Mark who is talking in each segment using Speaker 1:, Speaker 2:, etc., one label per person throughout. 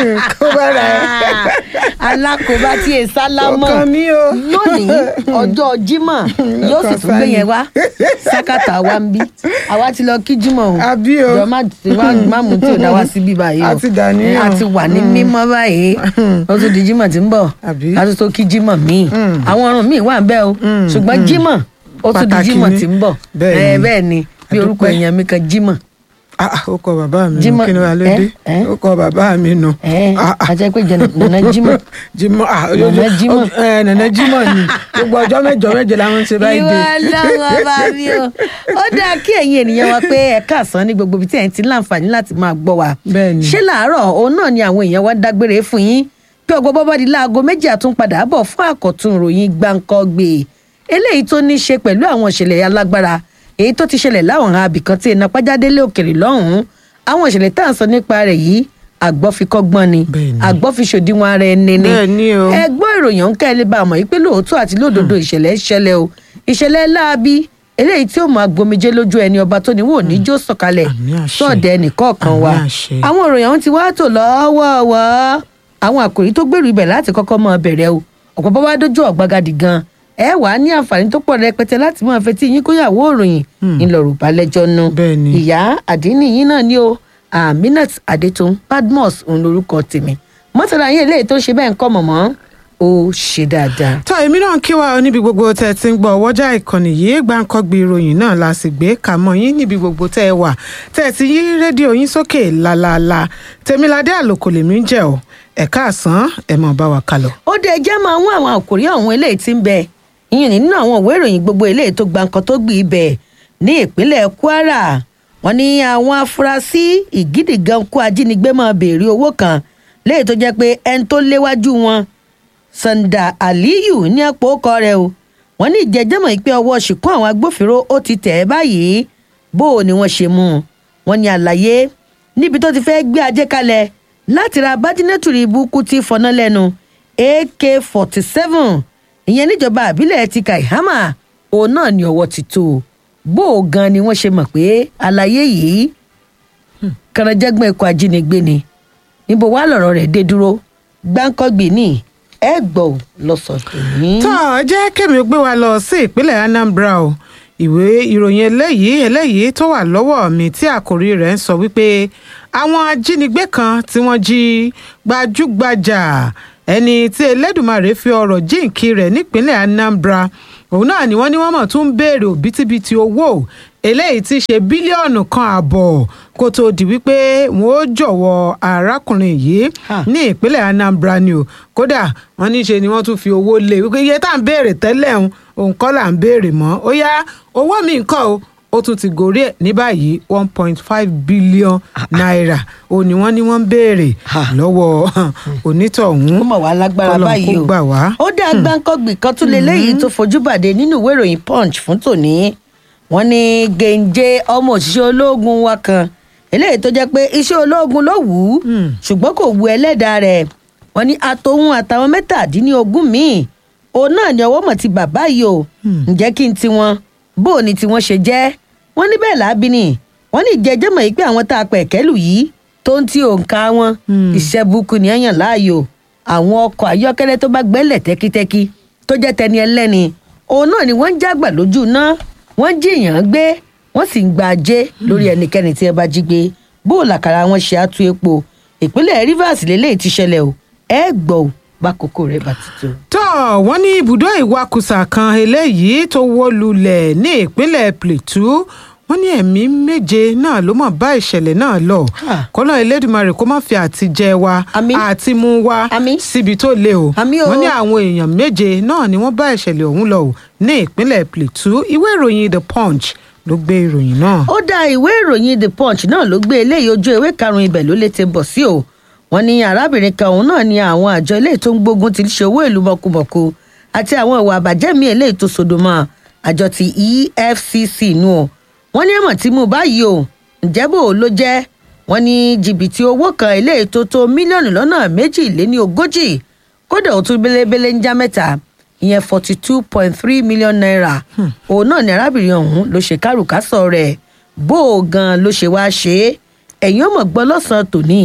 Speaker 1: kó bára ẹ.
Speaker 2: alákòóbá tí e sálámọ
Speaker 1: Ọkàn mi o.
Speaker 2: lónìí ọjọ́ Jímọ̀ yóò sì tún gbé yẹn wá sákàtà wa ń bí àwa ti lọ kí Jímọ̀ o
Speaker 1: Àbí o.
Speaker 2: jọ má má- má mú tí ò dá wá síbí báyìí o
Speaker 1: A ti dàníyàn.
Speaker 2: Eh, a ti wà ní mímọ́ báyìí ó tún di Jímọ̀ tí ń bọ̀
Speaker 1: Àbí?
Speaker 2: a tún tó kí Jímọ̀ míì àwọn ọ̀run míì wà ń bẹ o ṣùgbọ́n Jímọ̀ ó tún di
Speaker 1: Pàtàkì
Speaker 2: Jímọ̀
Speaker 1: ni.
Speaker 2: tí ń bọ̀
Speaker 1: Bẹ́ẹ̀ ni.
Speaker 2: Eh, bẹ́ẹ̀ ni bí orúkọ
Speaker 1: Àdúpẹ́.
Speaker 2: èèyàn mi kan Jímọ̀
Speaker 1: Ah, ah, ó kọ bàbá mi
Speaker 2: Jímọ̀,
Speaker 1: nù kí ni wàá ló
Speaker 2: ẹ,
Speaker 1: dé
Speaker 2: ẹ.
Speaker 1: ó kọ bàbá mi nù.
Speaker 2: ẹ̀
Speaker 1: Ah, ah.
Speaker 2: àti pé jẹ́ nànà Jímọ̀
Speaker 1: Jímọ̀ ah
Speaker 2: Nana Jímọ̀.
Speaker 1: ẹ Nana Jímọ̀ ni gbogbo ọjọ́ mẹ́jọ mẹ́jọ la máa ń ṣe báyìí
Speaker 2: ìwọ
Speaker 1: dé.
Speaker 2: ọlọ́run ọba mi o ó dáa kí ẹ̀yin ènìyàn wa pé ẹ káàsán ní gbogbo ibi tí ẹ̀ ń ti láǹfààní láti máa gbọ́ wa
Speaker 1: Bẹ́ẹ̀ni.
Speaker 2: ṣé làárọ̀ òun náà ni àwọn èèyàn wa dágbére fún yín pé ọgbọ́n bọ́bá di láago méjì àtúnpadà bọ̀ fún àkọ́tún ìròyìn gbáǹkọ́gbè eléyìí tó ní í ṣe pẹ̀lú àwọn ìṣẹ̀lẹ̀ alágbára èyí tó ti ṣẹlẹ̀ láwọn abìkan tí iná pàjádélé òkèrè lọ́hùn-ún àwọn ìṣẹ̀lẹ̀ tá à ń sọ nípa rẹ̀ yìí àgbọ́fikọ́gbọ́n ni
Speaker 1: Bẹ́ẹ̀ni.
Speaker 2: àgbọ́fiṣòdiwọ̀n ara ẹni ni
Speaker 1: Bẹ́ẹ̀ni o.
Speaker 2: ẹ gbọ́ ìròyìn ọ̀hún kẹ́lẹ́ bá a mọ̀ wípé lóòótọ́ àti lódodo ìṣẹ̀lẹ̀ ṣẹlẹ̀ o ìṣẹ̀lẹ̀ láabi eléyìí tí ó máa gbomijé lójú ẹni ọba tó ní wò ní jó sọ̀kalẹ̀
Speaker 1: Àmì àṣẹ.
Speaker 2: sọ̀dẹ̀ nìkọ̀ọ̀kan wa
Speaker 1: Àmì àṣẹ.
Speaker 2: àwọn ìròyìn ọ̀hún ti wá tò lọ́wọ́ọ̀wọ́ àwọn àkòrí tó gbèrú ibẹ̀ láti kọ́kọ́ máa bẹ̀rẹ̀ o ọ̀pọ̀ bá wá dójú ọ̀gbagadì gan ẹ wà á ní àǹfààní tó pọ̀ rẹpẹtẹ láti máa fetí yín kóyàwó òròyìn ńlọrọ̀ balẹ̀jọ́ nu
Speaker 1: Bẹ́ẹ̀ni.
Speaker 2: ìyá àdínní yín náà ni o aminat adetun badmus òun lorúkọ tèmi mọ́tàlá yín eléyìí tó ń ṣe bẹ́ẹ̀ ń kọ́ mọ̀mọ́ ó ṣe dáadáa.
Speaker 1: tọ́ èmi náà kí wa níbi gbogbo tẹ́ ẹ ti ń gbọ́ ọwọ́jà ìkànnì yìí gbàǹkọ́gbì ìròyìn náà la sì gbé kà mọ́ yín níbi gbogbo tẹ́ ẹ wà tẹ́ ẹ ti yí rédíò yín sókè lálaalá tèmiládé àlòkò lèmi ń jẹ́ ọ ẹ̀ka àsán ẹ̀ mọ̀ bá wa kálọ.
Speaker 2: ó dé ẹjẹ́ máa mú àwọn àkòrí àwọn eléyìí tí ń bẹ ìyẹn nínú àwọn ìwé ìròyìn gbogbo eléyìí tó gba nǹkan tó gbì í bẹ̀ ní ìpínlẹ̀ kwara wọn ní àwọn afurasí ìgídìgan kó ajínigbé máa béèrè owó kan léyìí tó jẹ́ pé ẹni tó léwájú wọn sanda aliyu ní àpò ọkọ rẹ̀ o wọn ní ìjẹjẹmọ ìpè ọwọ́ ṣìkún àwọn agbófinró ó ti tẹ̀ ẹ́ báyìí bó o ni wọ́n ṣe mú un wọ́n ní àlàyé níbi tó ti fẹ́ gbé ajé kalẹ̀ láti ra bájínẹ́tùrì ibùkún ti fọná lẹ́nu ak forty seven ìyẹn níjọba àbílẹ̀ ti kaihama òun náà ní ọwọ́ ti tó o. bó o gan ni wọ́n ṣe mọ̀ pé àlàyé yìí kànáńjẹ́gbọ́n ikọ̀ ajínigbé ni níbo wàá lọ̀rọ̀ rẹ̀ dé dúró gbáǹkọ́gbìn ní ẹ gbọ́ ò lọ́sọ̀tò ní.
Speaker 1: tọ́ ọ jẹ́ kémi gbé wa lọ sí ìpínlẹ̀ anambra o ìwé ìròyìn eléyìí eléyìí tó wà lọ́wọ́ mi tí àkòrí rẹ̀ ń sọ wípé àwọn ajínigbé kan tí wọ́n jí gbajúgbajà ẹni tí elédùmarè fi ọ̀rọ̀ jíǹkí rẹ̀ nípínlẹ̀ anambra òun náà ni wọ́n ní wọ́n mọ̀ tún ń béèrè òbítíbitì owó eléyìí ti ṣe bílíọ̀nù kan ààbọ̀ kó tóó di wípé wọ́n ó jọ̀wọ́ arákùnrin yìí
Speaker 2: Ah.
Speaker 1: ní ìpínlẹ̀ anambra ni o kódà wọ́n ní ṣe ni wọ́n tún fi owó lé wípé iye tá à ń béèrè tẹ́lẹ̀ ń òun kọ́ là ń béèrè mọ́ ó yá owó mi nǹkan o ó tún ti gòrí ẹ̀ ní báyìí one point five billion naira ó ní wọ́n ní wọ́n ń béèrè
Speaker 2: Ah.
Speaker 1: lọ́wọ́ onítọ̀hún
Speaker 2: ó mọ̀ wá lágbára
Speaker 1: Kọ́lọ́run
Speaker 2: báyìí
Speaker 1: kó
Speaker 2: o
Speaker 1: gbà wá.
Speaker 2: ó dá gbáǹkọ́gbì kan tún leléyìí tó fojú bàdé nínú ìwé ìròyìn punch fún tòní wọ́n ní gèǹjẹ ọmọ òṣìṣẹ́ ológun wa kan eléyìí tó jẹ́ pé iṣẹ́ ológun ló wù ú ṣùgbọ́n kò wu ẹlẹ́dàá rẹ̀ wọ́n ní àtòhun àtàwọn mẹ́tàdínlógún míì òun náà ni ọwọ́ mọ̀ ti bàbá yìí o ǹjẹ́ kí n tiwọn bó o ní tiwọn ṣe jẹ́ wọ́n ní bẹ́ẹ̀ lábí ni wọ́n ní ìjẹ́jẹ́ mọ̀ yìí pé àwọn tá a pẹ̀ kẹ́lù yìí tó ń tí òǹkà wọn iṣẹ́ burúkú ni ẹ̀yàn láàyò àwọn ọkọ̀ ayọ́kẹ́lẹ́ tó bá gbẹ́lẹ̀ tẹ́kítẹ́kí tó jẹ́ tẹni ẹlẹ́ni òun náà ni wọ́n ń jágbà lójú náà wọ́n jí èèyàn gbé wọ́n sì ń gba ajé lórí ẹnikẹ́ni tí ẹ bá jí gbé bó o làkàrà wọn ṣe àtú epo ìpínlẹ̀ rivers lélẹ́yìí ti ṣẹlẹ̀ o ẹ gbọ́ ò bá kókó rẹ̀ bá ti tó.
Speaker 1: tó wọ́n ní ibùdó ìwakùsà kan eléyìí tó wó lulẹ̀ ní ìpínlẹ̀ plateau wọ́n ní ẹ̀mí méje náà ló mọ̀ bá ìṣẹ̀lẹ̀ náà lọ
Speaker 2: Ah.
Speaker 1: kọ́nà elédùnmarè kó má fi àtijẹ wa
Speaker 2: Àmín.
Speaker 1: àti mú wa
Speaker 2: Àmín.
Speaker 1: síbi tó le o
Speaker 2: Àmín o.
Speaker 1: wọ́n ní àwọn èèyàn méje náà ni wọ́n bá ìṣẹ̀lẹ̀ ọ̀hún lọ o ní ìpínlẹ̀ plateau ìwé ìròyìn the punch ló gbé ìròyìn náà.
Speaker 2: ó dá ìwé ìròyìn the punch náà ló gbé eléyìí ojú ewé karùnún ibẹ̀ ló lè ti bọ̀ sí o wọ́n ní arábìnrin kan òun náà ni àwọn àjọ eléyìí tó ń gbógun ti ṣe owó ìlú mọ̀kùmọ̀kù àti àwọn ìwà àbàjẹ́ mi eléyìí tó sodo mọ́ àjọ ti efcc nù o wọ́n ní ẹ̀mọ̀ tí mo báyìí o ǹjẹ́ bò ó ló jẹ́ wọ́n ní jìbìtì owó kan eléyìí tó tó mílíọ̀nù lọ́nà méjìléní ogójì kódà ó tún bélébélé ń já mẹ́ta ìyẹn forty two point three million naira òun náà ni arábìnrin ọ̀hún ló ṣe kárùkásọ rẹ̀ bó o gan ló ṣe wáá ṣe é ẹ̀yin ò mọ̀ gbọ́ lọ́sàn-án tòní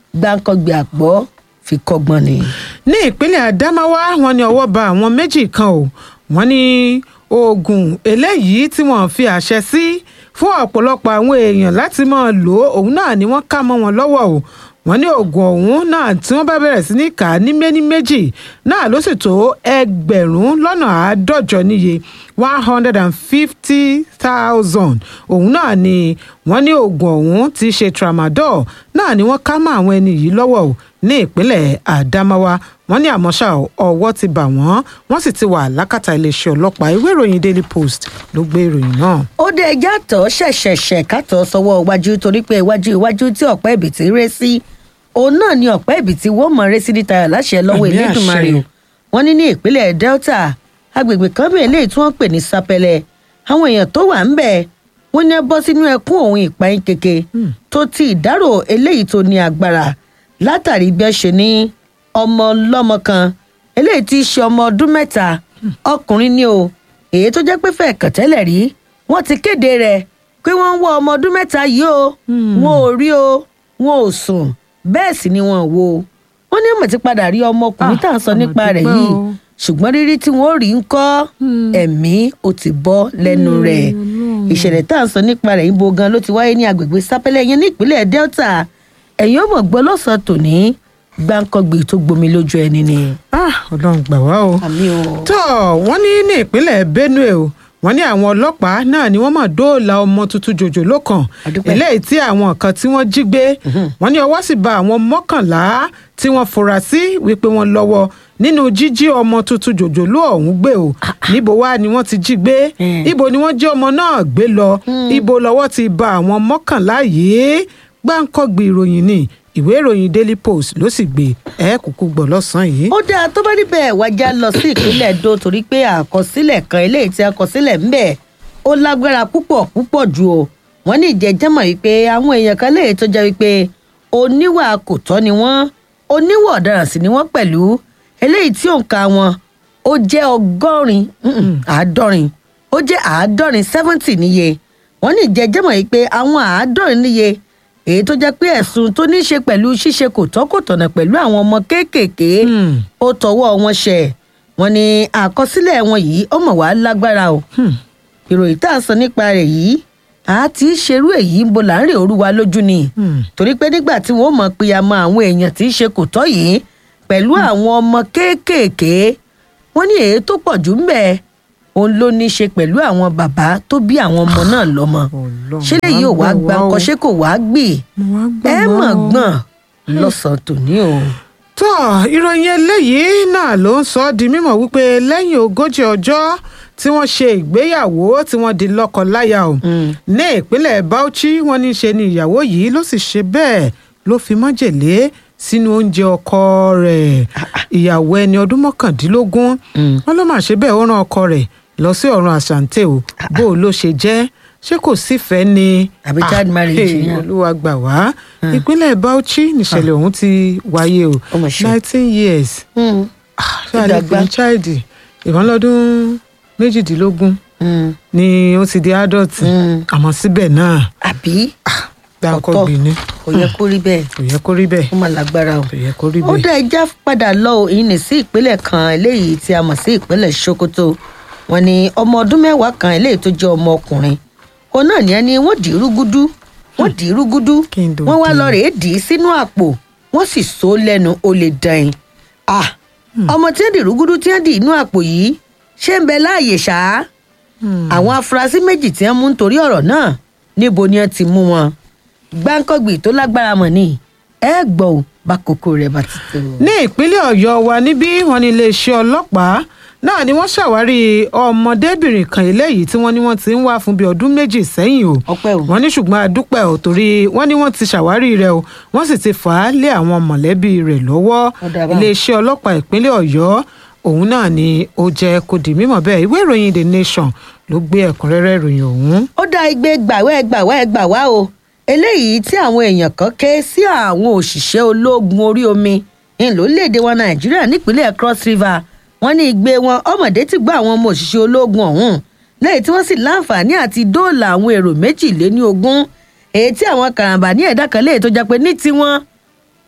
Speaker 2: gbáǹkọ́gbé àgbọ̀ fi kọ́gbọ́n ni.
Speaker 1: ní ìpínlẹ̀ Adamawa wọ́n ní ọwọ́ ba àwọn méjì kan o wọ́n ní oògùn eléyìí tí wọ́n fi àṣẹ sí fún ọ̀pọ̀lọpọ̀ àwọn èèyàn láti máa lò ó òun náà ni wọ́n ká mọ́ wọn lọ́wọ́ o wọ́n ní oògùn ọ̀hún náà tí wọ́n bá bẹ̀rẹ̀ sí ní kà á ní méní méjì náà ló sì tó ẹgbẹ̀rún lọ́nà àádọ́jọ níye one hundred and fifty thousand òun náà ni wọ́n ní oògùn ọ̀hún ti ṣe tramadol náà ni wọ́n ká mọ́ àwọn ẹni yìí lọ́wọ́ o ní ìpínlẹ̀ Adamawa wọ́n ní àmọ́ ṣá ọwọ́ ti bà wọ́n wọ́n sì ti wà lákàtà iléeṣẹ́ ọlọ́pàá ìwé ìròyìn Daily Post ló gbé ìròyìn náà.
Speaker 2: ó dé ẹjá tọ́ ṣẹ̀ṣẹ̀ṣẹ̀ kátó sọ́wọ́ iwájú torí pé iwájú iwájú tí ọ̀pẹ́ ìbìtì ré sí òun náà ni ọ̀pẹ́ ìbìtì wọ́n mọ̀ ré sí níta láṣẹ lọ́wọ́
Speaker 1: Àmì
Speaker 2: Elédùmarè
Speaker 1: àṣẹ.
Speaker 2: o wọ́n ní ní ìpínlẹ̀ Delta agbègbè kan bẹ́ẹ̀ eléyìí tí wọ́n pè ní Sapẹlẹ àwọn èèyàn tó wà ń bẹ̀ wọ́n ní ẹ bọ́ sínú ẹkún òun ìpayín keke tó ti ìdárò eléyìí tó ní agbára látàrí bí ẹ ṣe ní ọmọ ọlọ́mọ kan eléyìí tí í ṣe ọmọ ọdún mẹ́ta ọkùnrin ni o èyí tó jẹ́ pé fẹ́ẹ̀ kàn tẹ́lẹ̀ rí wọ́n ti kéde rẹ̀ pé wọ́n ń wá ọmọ ọdún mẹ́ta yìí o wọn ò rí o wọn ò sùn bẹ́ẹ̀ sì ni wọn ò wo wọ́n ní ọmọ ti padà rí ọmọkùnrin
Speaker 1: Ah,
Speaker 2: tá à ń sọ
Speaker 1: ọmọ
Speaker 2: nípa rẹ̀
Speaker 1: dúpẹ́
Speaker 2: yìí
Speaker 1: o.
Speaker 2: ṣùgbọ́n rírí tí wọ́n rí ń kọ́ ẹ̀mí ó ti bọ́ lẹ́nu rẹ̀ ìṣẹ̀lẹ̀ tá à ń sọ nípa rẹ̀ ibo gan ló ti wáyé ní agbègbè sápẹ́lẹ̀ yẹn ní ìpínlẹ̀ Delta ẹ̀yìn ọmọ gbọ́ lọ́sàn-án tòní gbáǹkọ́gbè tó gbomi lójú ẹni ni.
Speaker 1: Ah, Ọlọ́run gbà wá o.
Speaker 2: àmì o.
Speaker 1: tó wọ́n ní ní ìpínlẹ̀ Benue o wọ́n ní àwọn ọlọ́pàá náà ni wọ́n máa dóòlà ọmọ tuntun jòjòló kan
Speaker 2: Àdúpẹ́.
Speaker 1: eléyìí tí àwọn kan tí wọ́n jí gbé wọ́n ní ọwọ́ sì bà àwọn mọ́kànlá tí wọ́n fura sí wípé wọ́n lọ́wọ́ nínú jíjí ọmọ tuntun jòjòló ọ̀hún gbé o níbo wá ni wọ́n ti jí gbé
Speaker 2: Mm.
Speaker 1: ibo ni wọ́n jí ọmọ náà gbé lọ ibo lọ́wọ́ ti bà àwọn mọ́kànlá yìí gbáǹkọ́gbì ìròyìn ni ìwé ìròyìn Daily Post ló sì gbé ẹ kúkú gbọ́ lọ́sàn-án yìí.
Speaker 2: ó dáa tó bá níbẹ̀ wájà lọ sí ìpínlẹ̀ Edo torí pé àkọsílẹ̀ kan eléyìí tí àkọsílẹ̀ ń bẹ̀ ó lágbára púpọ̀ púpọ̀ ju o wọ́n ní ìjẹ́jẹ́mọ̀ wípé àwọn èèyàn kan léyìí tó jẹ́ wípé oníwà kò tọ́ ni wọ́n oníwà ọ̀daràn sì ni wọ́n pẹ̀lú eléyìí tí òǹkà wọn ó jẹ́ ọgọ́rin mm-mm, àádọ́rin ó jẹ́ àádọ́rin seventy níye wọ́n ní ìjẹ́jẹ́mọ̀ wípé àwọn àádọ́rin níye èyí tó jẹ́ pé ẹ̀sùn tó ní í ṣe pẹ̀lú ṣíṣe kò tọ́ kò tọ̀nà pẹ̀lú àwọn ọmọ kéékèèké
Speaker 1: Hmm.
Speaker 2: ó tọwọ́ wọn ṣẹ̀ wọ́n ní àkọsílẹ̀ wọn yìí ó mọ̀ wá lágbára o ìròyìn tá à ń sọ nípa rẹ̀ yìí a ti ń ṣerú èyí ń bo láàrin òru wa lójú ni
Speaker 1: Hmm.
Speaker 2: torí pé nígbà tí wọn ò mọ̀ pé a mọ àwọn èèyàn tí ń ṣe kò tọ́ yìí pẹ̀lú àwọn ọmọ kéékèèké wọ́n ní èyí tó pọ̀ jù ń bẹ̀ òun ló ní í ṣe pẹ̀lú àwọn bàbá tó bí àwọn ọmọ náà lọ́mọ
Speaker 1: Ọlọ́run
Speaker 2: ṣé lèyí ò wá
Speaker 1: wá
Speaker 2: gba
Speaker 1: gbà wá o.
Speaker 2: nǹkan ṣé kò wá gbì
Speaker 1: Mo wá gbà
Speaker 2: ẹ
Speaker 1: wá
Speaker 2: mọ̀
Speaker 1: o.
Speaker 2: gbọ̀n lọ́sàn-án tòní o.
Speaker 1: tó ìròyìn eléyìí náà ló ń sọ ọ́ di mímọ̀ wípé lẹ́yìn ogójì ọjọ́ tí wọ́n ṣe ìgbéyàwó tí wọ́n di lọ́kọ-láya o
Speaker 2: Mm.
Speaker 1: ní ìpínlẹ̀ Bauchi wọ́n ní ṣe ni ìyàwó yìí ló sì ṣe bẹ́ẹ̀ ló fi májèlé sínú oúnjẹ ọkọ rẹ̀ ìyàwó ẹni ọdún mọ́kàndínlógún
Speaker 2: Mm.
Speaker 1: wọ́n ló máa ṣe bẹ́ẹ̀ ó rán ọkọ rẹ̀ lọ sí ọ̀run àṣàǹtẹ̀ o bó o ló ṣe jẹ́ ṣé kò sífẹ̀ẹ́ ni
Speaker 2: Àbí child
Speaker 1: Ah,
Speaker 2: marriage
Speaker 1: hey,
Speaker 2: ni.
Speaker 1: olúwa gbà wá ìpínlẹ̀ Bauchi níṣẹ̀lẹ̀ ọ̀hún ti wáyé o
Speaker 2: Ó mà ṣe.
Speaker 1: nineteen years
Speaker 2: Mm.
Speaker 1: ṣáà lè
Speaker 2: dàgbà.
Speaker 1: pè ní child ìkan lọ́dún méjìdínlógún
Speaker 2: Mm.
Speaker 1: ni ó ti di adult
Speaker 2: Mm.
Speaker 1: àmọ́ síbẹ̀ náà
Speaker 2: àbí
Speaker 1: gbáǹkọ́
Speaker 2: Ọ̀tọ̀.
Speaker 1: gbìn ní
Speaker 2: kò yẹ kó rí bẹ́ẹ̀
Speaker 1: kò yẹ kó rí bẹ́ẹ̀
Speaker 2: ó mà lágbára o.
Speaker 1: kò yẹ kó rí
Speaker 2: ó
Speaker 1: bẹ́ẹ̀.
Speaker 2: dá ẹja padà lọ o èyí ní sí ìpínlẹ̀ kan eléyìí tí a mọ̀ sí ìpínlẹ̀ Sokoto wọ́n ní ọmọ ọdún mẹ́wàá kan eléyìí tó jẹ́ ọmọ ọkùnrin òun náà ní ẹni wọ́n dì í rúgúdú wọ́n dì í rúgúdú
Speaker 1: Kí n dò
Speaker 2: wọ́n wá
Speaker 1: dé.
Speaker 2: lọ rèé dì í sínú àpò wọ́n sì so lẹ́nu ó lè dàn yín ah ọmọ tí wọ́n dì rúgúdú tí wọ́n dì inú àpò yìí ṣé ń bẹ láàyè ṣáá àwọn afurasí méjì tí wọ́n mú nítorí ọ̀rọ̀ náà níbo ni wọ́n ti mú wọn gbáǹkọ́gbì tó lágbára mọ̀ ni ẹ gbọ́ ò bá kókó rẹ̀ bá ti tó.
Speaker 1: ní ìpínlẹ̀ ọ̀yọ́ wa níbí wọn ní iléeṣẹ́ ọlọ́pàá náà ni wọ́n ṣàwárí ọmọdébìnrin kan eléyìí tí wọ́n ní wọ́n ti ń wá fún bíi ọdún méjì sẹ́yìn o
Speaker 2: ọpẹ́ o.
Speaker 1: wọ́n ní ṣùgbọ́n adúpẹ́ ò torí wọ́n ní wọ́n ti ṣàwárí rẹ̀ o wọ́n sì ti fà á lé àwọn mọ̀lẹ́bí rẹ̀ lọ́wọ́
Speaker 2: Ó dáa báun.
Speaker 1: iléeṣẹ́ ọlọ́pàá ìpínlẹ̀ ọ̀yọ́ òun náà ni ó jẹ́ kó di mímọ̀ bẹ́ẹ̀ ìwé ìròyìn the nation ló gbé ẹ̀kúnrẹ́rẹ́ ìròyìn ọ̀hún.
Speaker 2: ó dá igbe gbàwẹ́ gbàwẹ́ gbà wá o eléyìí tí àwọn èèyàn kan ké sí àwọn òṣìṣẹ́ ológun orí omi ní lórílẹ̀‐èdè wa nàìjíríà nípínlẹ̀ cross river wọ́n ní igbe wọn ọmọdé ti gbọ́ àwọn ọmọ òṣìṣẹ́ ológun ọ̀hún lẹ́yìn tí wọ́n sì láǹfààní àti dóòlà àwọn èrò méjìléní ogún èyí tí àwọn karambà ní ẹ̀dá kan léyìí tó jẹ́ pé ní tiwọn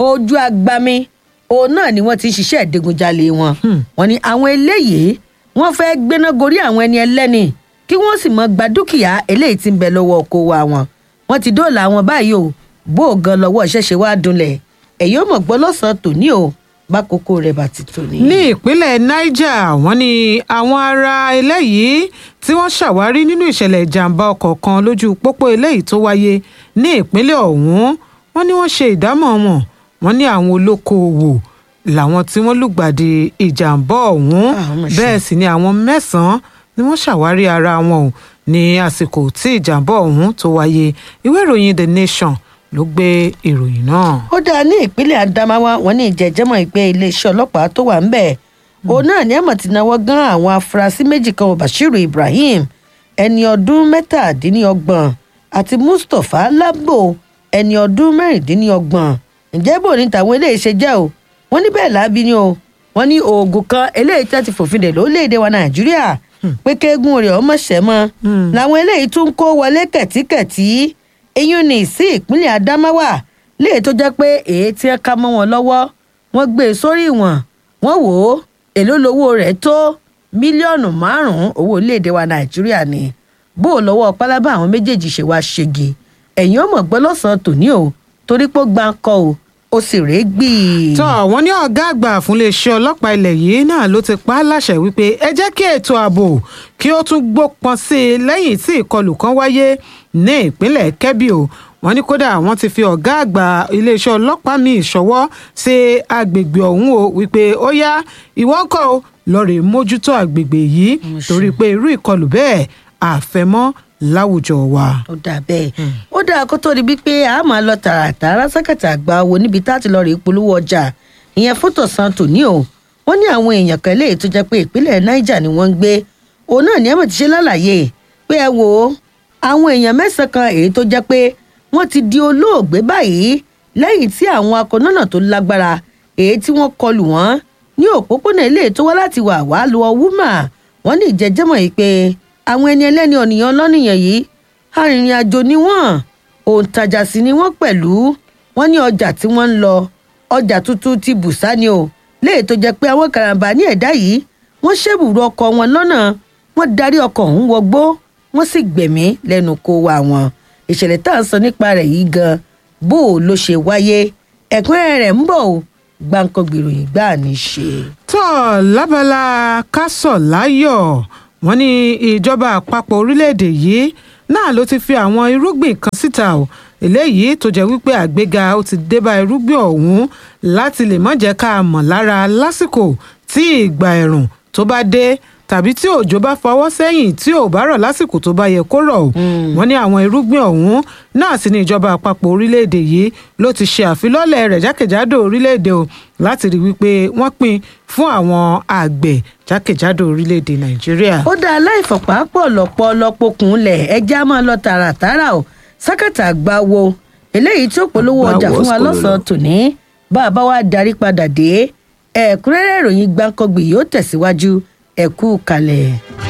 Speaker 2: ojú agbami òun náà ni wọ́n ti ń ṣiṣẹ́ ìdigunjalè wọn wọ́n ní àwọn eléyìí wọ́n fẹ́ gbéná gorí àwọn ẹni ẹlẹ́ni kí wọ́n sì mọ gba dúkìá eléyìí tí ń bẹ lọ́wọ́ oko wa wọn wọ́n ti dóòlà àwọn báyìí o bó o gan lọ́wọ́ ṣẹ̀ṣẹ̀ wá dunlẹ̀ ẹ̀yìn ó mọ̀ gbọ́ lọ́sàn-án tòní o bákòókò rẹ̀ bá ti tòní.
Speaker 1: ní ìpínlẹ̀ niger wọ́n ní àwọn ará eléyìí tí wọ́n ṣàwárí nínú ìṣẹ̀lẹ̀ ìjàmbá ọkọ̀ kan lójú pópó eléyìí tó wáyé ní ìpínlẹ̀ ọ̀hún wọ́n ní wọ́n ṣe ìdámọ̀ wọn wọ́n ní àwọn olókoòwò làwọn tí wọ́n lùgbàdì ìjàmbá ọ̀hún
Speaker 2: Ah, ó mà ṣe.
Speaker 1: bẹ́ẹ̀ sì ni àwọn mẹ́sàn-án ni wọ́n ṣàwárí ara wọn o ní àsìkò tí ìjàmbá ọ̀hún tó wáyé ìwé ìròyìn the nation ló gbé ìròyìn náà.
Speaker 2: ó dáa ní ìpínlẹ̀ adamawa wọn ní ìjẹ́jẹ́mọ̀ ìpè iléeṣẹ́ ọlọ́pàá tó wà ńbẹ̀ òun náà ní àmọ̀ tí náwó gan àwọn afurasí méjì kan bashiru ibrahim ẹni ọdún mẹ́tàdínlọ́gbọ̀n àti mustapha labo ẹni ọdún mẹ́rìndínlọ́gbọ̀n ǹjẹ́ bò ní tàwọn eléyìí ṣe jẹ́ o wọ́n ní bẹ́ẹ̀ lábí ni o wọ́n ní oògùn kan eléyìí tí wọ́n ti fòfin dè lórílẹ̀‐èdè wa nàìjíríà pé kéegun rẹ̀ ọmọ ṣẹ́ mọ́ làwọn eléyìí tún kó wọlé kẹ̀tíkẹ̀tí eyín ní sí ìpínlẹ̀ adamawa léè tó jẹ́ pé èyí tí ẹ ká mọ́ wọn lọ́wọ́ wọ́n gbé e sórí ìwọ̀n wọ́n wò ó èló lowó rẹ̀ tó mílíọ̀nù márùn-ún owó orílẹ̀-èdè wa nàìjíríà ni bó o lọ́wọ́ pálábá àwọn méjèèjì ṣe wá ṣègi ẹ̀yìn ọmọ gbọ́ lọ́sàn-án tòní o torí pé ó gbá ń kọ́ o ó sì rèé gbì í.
Speaker 1: tọ́ wọ́n ní ọ̀gá àgbà fún iléeṣẹ́ ọlọ́pàá ilẹ̀ yìí náà ló ti pa á láṣẹ wípé ẹ jẹ́ kí ètò ààbò kí ó tún gbópọn sí i lẹ́yìn tí ìkọlù kan wáyé ní ìpínlẹ̀ kebbi o wọ́n ní kódà wọ́n ti fi ọ̀gá àgbà iléeṣẹ́ ọlọ́pàá míì ṣọwọ́ sí agbègbè ọ̀hún o wípé ó yá ìwọ ń kọ́ o lọ́ọ̀rẹ́ mójútó agbègbè yìí torí pé irú ìkọlù bẹ́ẹ̀ àfẹ́mọ́ láwùjọ wa.
Speaker 2: ó dà bẹ́ẹ̀ ó dáa kó tó di wípé a máa lọ tààràtàrà sákàtà àgbà wo níbi tá a ti lọ rè polówó ọjà ìyẹn fótò san tòní o wọ́n ní àwọn èèyàn kan léè tó jẹ́ pé ìpínlẹ̀ niger ni wọ́n ń gbé òun náà ní ẹ̀mọ̀ ti ṣe lálàyé pé ẹ wò ó àwọn èèyàn mẹ́sàn-án kan èyí tó jẹ́ pé wọ́n ti di olóògbé báyìí lẹ́yìn tí àwọn akọ̀nọ́nà tó lágbára èyí tí wọ́n kọlù wọ́n ní òpópónà ilé tó wá láti wà wá lu ọwúmà wọ́n ní ìjẹ́jẹ́mọ̀ yìí pé àwọn ẹni ẹlẹ́ni ọ̀nìyàn lọ́nìyàn yìí arìnrìn-àjò ni wọ́n òǹtajà sì ni wọ́n pẹ̀lú wọ́n ní ọjà tí wọ́n ń lọ ọjà tuntun ti bùsá ni o léyìí tó jẹ́ pé àwọn karambà ní ẹ̀dá yìí wọ́n ṣèbùrú ọkọ̀ wọn lọ́nà wọ́n darí ọkọ̀ ọ̀hún wọgbó wọ́n sì gbẹ̀mí lẹ́nu kó wa wọn ìṣẹ̀lẹ̀ tá à ń sọ nípa rẹ̀ yìí gan bó o ló ṣe wáyé ẹ̀kúnrẹ́rẹ́ rẹ̀ ń bọ̀ o gbáǹkọ́ gbèròyìn gbà ní í ṣe.
Speaker 1: tọ́ lábala kásọ̀ láyọ̀ wọ́n ní ìjọba àpapọ̀ orílẹ̀-èdè yìí náà ló ti fi àwọn irúgbìn kan síta o eléyìí tó jẹ́ wípé àgbéga ó ti dé bá irúgbìn ọ̀hún láti lè má jẹ́ ká mọ̀ lára lásìkò tí ìgbà ẹ̀rùn tó bá dé tàbí tí òjò bá fọwọ́ sẹ́yìn tí ò bá rọ̀ lásìkò tó bá yẹ kó rọ̀ o wọ́n ní àwọn irúgbìn ọ̀hún náà sì ní ìjọba àpapọ̀ orílẹ̀-èdè yìí ló ti ṣe àfilọ́lẹ̀ rẹ̀ jákèjádò orílẹ̀-èdè o láti rí wípé wọ́n pín fún àwọn àgbẹ̀ jákèjádò orílẹ̀-èdè nàìjíríà.
Speaker 2: ó dá aláìfọ̀pá pọ̀ lọ́pọ̀ lọ́pọ̀kùn lẹ̀ ẹjẹ́ á máa lọ tààràtàrà o sákàtà àgbà wo eléyìí tí ó polówó ọjà fún wa lọ́sàn-án tòní bá a bá wá darí padà dé ẹ̀kúnrẹ́rẹ́ ìròyìn gbáǹkọ́gbì yóò tẹ̀síwájú ẹ̀kú kalẹ̀.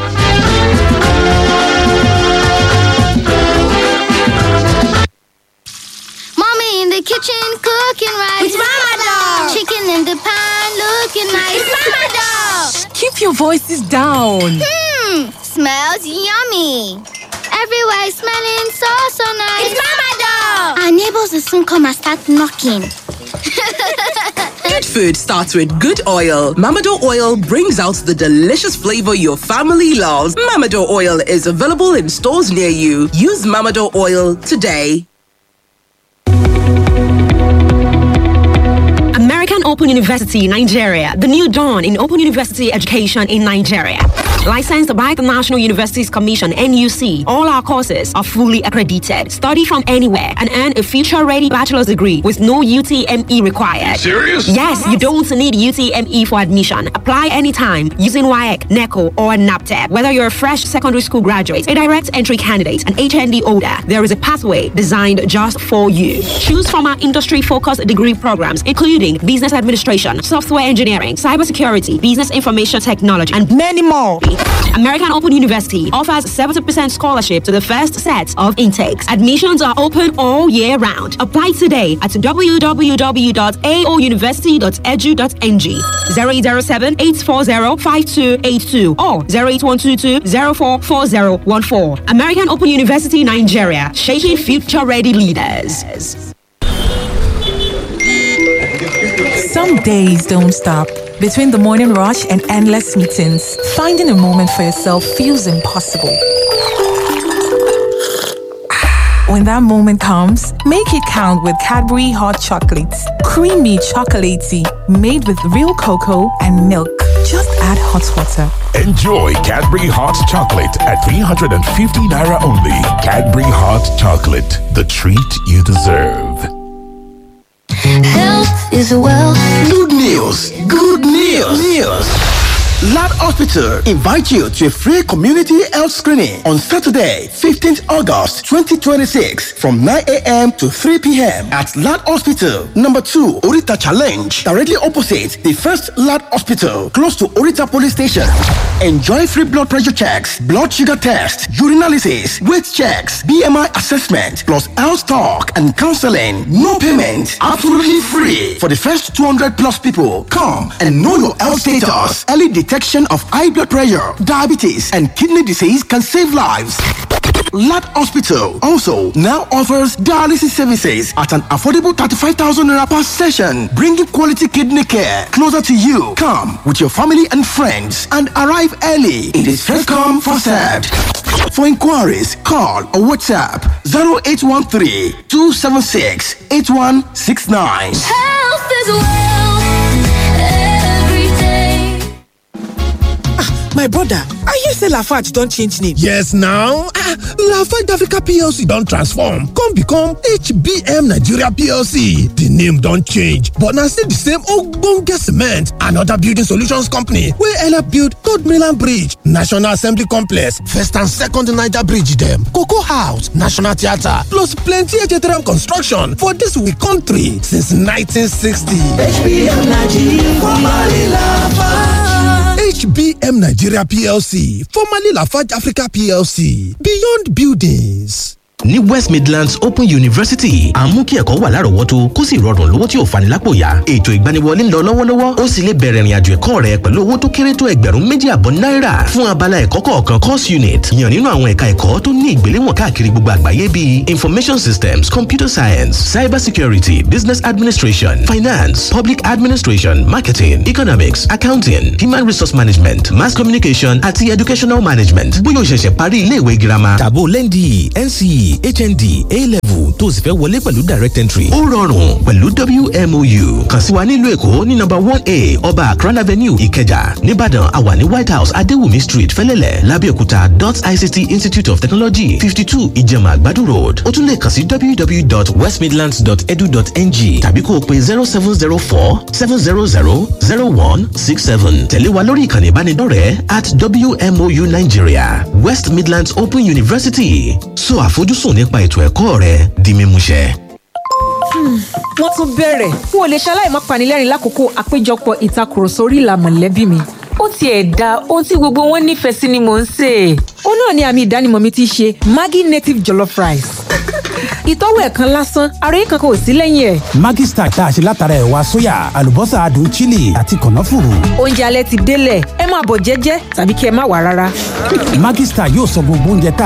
Speaker 3: Mommy in the kitchen cooking rice.
Speaker 4: It's Mama Dog.
Speaker 3: Chicken in the pan looking nice.
Speaker 4: It's Mama Dog.
Speaker 5: Keep your voices down.
Speaker 3: Hmm, smells yummy. Everywhere is smelling so so nice.
Speaker 4: It's Mama Dog.
Speaker 3: Our neighbors will soon come and start knocking.
Speaker 5: Good food starts with good oil. Mamado oil brings out the delicious flavor your family loves. Mamado oil is available in stores near you. Use Mamado oil today.
Speaker 6: American Open University, Nigeria, the new dawn in open university education in Nigeria. Licensed by the National Universities Commission, NUC, all our courses are fully accredited. Study from anywhere and earn a future ready bachelor's degree with no UTME required.
Speaker 7: Serious?
Speaker 6: Yes, you don't need UTME for admission. Apply anytime using WIAC, NECO, or NAPTEP. Whether you're a fresh secondary school graduate, a direct entry candidate, an HND holder, there is a pathway designed just for you. Choose from our industry focused degree programs, including business administration, software engineering, cybersecurity, business information technology, and many more. American Open University offers 70% scholarship to the first set of intakes. Admissions are open all year round. Apply today at www.aouniversity.edu.ng 0807 840 5282 or 08122 044014. American Open University Nigeria, shaping future ready leaders.
Speaker 7: Some days don't stop. Between the morning rush and endless meetings, finding a moment for yourself feels impossible. When that moment comes, make it count with Cadbury Hot Chocolates. Creamy chocolatey, made with real cocoa and milk. Just add hot water.
Speaker 8: Enjoy Cadbury Hot Chocolate at 350 Naira only. Cadbury Hot Chocolate, the treat you deserve.
Speaker 4: Health is wealth.
Speaker 9: Good news! Good news! News! Lad Hospital invite you to a free community health screening on Saturday, 15th August 2026 from 9 a.m. to 3 p.m. at Lad Hospital, number 2, Orita Challenge, directly opposite the first Lad Hospital, close to Orita Police Station. Enjoy free blood pressure checks, blood sugar test, urinalysis, weight checks, BMI assessment, plus health talk and counseling. No payment, absolutely free. For the first 200 plus people, come and know your health status. Early detection of high blood pressure, diabetes, and kidney disease can save lives. Lad Hospital also now offers dialysis services at an affordable 35,000 naira per session, bringing quality kidney care closer to you. Come with your family and friends and arrive early. It is first come, first served. For inquiries, call or WhatsApp 0813 276 8169.
Speaker 4: Health is wealth. Every day.
Speaker 10: My brother, I hear say Lafarge don change name.
Speaker 11: Yes now, ah, Lafarge Africa PLC don transform come become HBM Nigeria PLC. The name don change but na still the same ogbonge cement and other building solutions company wey help build Third Mainland Bridge, National Assembly Complex, First and Second Niger Bridge dem, Cocoa House, National Theatre plus plenty HTRM construction for dis we country since 1960.
Speaker 10: HBM Nigeria, formerly Lafarge.
Speaker 11: HBM Nigeria PLC, formerly Lafarge Africa PLC, Beyond Buildings.
Speaker 12: ní west midlands open university à ń mú kí ẹ̀kọ́ wà lárọ̀ọ́wọ́tó kó sì rọrùn lówó tí ò fani lápò yá ètò ìgbaniwọlé ń lọ lọ́wọ́lọ́wọ́ ó sì lè bẹ̀rẹ̀ ìrìnàjò ẹ̀kọ́ rẹ pẹ̀lú owó tó kéré tó ẹgbẹ̀rún méjì àbọ̀ náírà fún abala ẹ̀kọ́ kọ̀ọ̀kan course unit yàn nínú àwọn ẹ̀ka ẹ̀kọ́ tó ní ìgbéléwọ̀n káàkiri gbogbo àgbáyé bíi information systems computer science cyber security business administration finance public administration marketing economics accounting human resource management mass communication àti educational management bóyá o ṣẹ̀ṣẹ̀ parí iléèwé girama tàbó lẹ́ndì nce hnd a-level tó o sì fẹ́ wọlé pẹ̀lú direct entry. ó rọrùn pẹ̀lú wmou kàn sí wa nílùú èkó ní nọ́mbà one a ọba akran avenue ìkẹjà nìbàdàn àwa ní white house adéwùmí street fẹ́lẹ́lẹ̀ lábẹ́òkúta dot ict institute of technology fifty two ìjẹ̀mà àgbàdo road ó tún lè kàn sí www.westmidlands.edu.ng tàbí kó o pe zero seven zero four seven zero zero zero one six seven tẹ̀lé wa lórí ìkànnì ìbánidọ́rẹ̀ẹ́ at wmou nigeria west midlands open university so àfojúsùn nípa ètò ẹ̀kọ́ rẹ di mímúṣẹ.
Speaker 13: wọ́n tún bẹ̀rẹ̀ n ò lè ṣaláì má panilẹ́rìn lákòókò àpéjọpọ̀ ìtakùrọ̀sọ orí ìlà mọ̀lẹ́bí mi. ó tiẹ̀ da ohun tí gbogbo wọn nífẹ̀ẹ́ sí ni mò ń sè é. ó náà ni àmì ìdánimọ̀ mi ti ṣe maggi native jollof rice. ìtọ́wò ẹ̀kan lásán ara yìí kankan ò sí lẹ́yìn ẹ̀.
Speaker 14: Maggi Star tá a ṣe látara ẹ̀wà sóyà àlùbọ́sà adùn chili àti kànáfùrù.
Speaker 13: oúnjẹ alẹ́ ti délẹ̀ ẹ máa bọ̀ jẹ́jẹ́ tàbí kí ẹ má wà rárá.
Speaker 14: Maggi Star yóò sọ gbogbo oúnjẹ tá